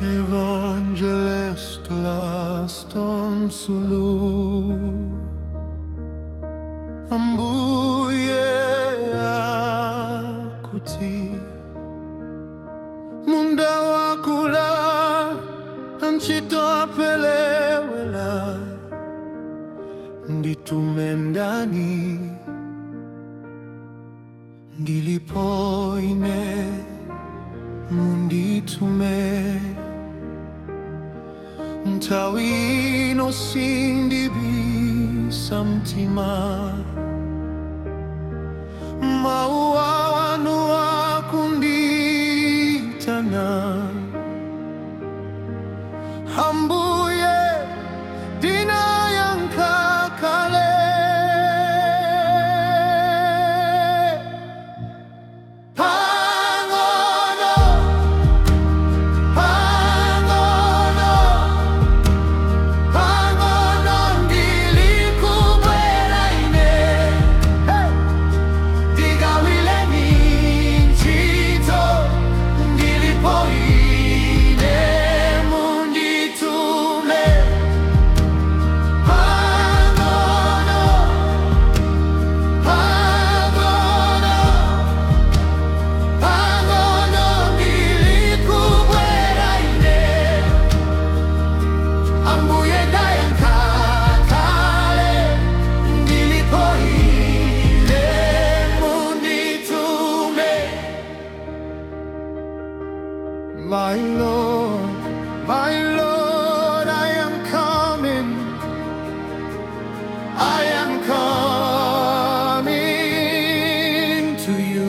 Evangelist laston sulu Ambuye akuti Munda wakula Anchito apelewela Nditume ndani Ndilipoine Munditume Ntawino sindibisa mtima Maua wanu wakunditana Hambuye dina yankakale Pangono Pangono Pangono ndilikubwera ine hey! Digawile minchito ndilipoine munditume Pangono Pangono Pangono ndilikubwera ine Ambuye dayankakale ndilipoile munditume My Lord, my Lord, I am coming I am coming to you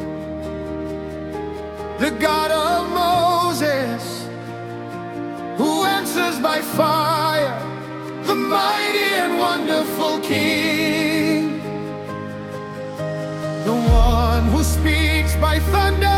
The God of Moses who answers by fire, the mighty and wonderful King, the one who speaks by thunder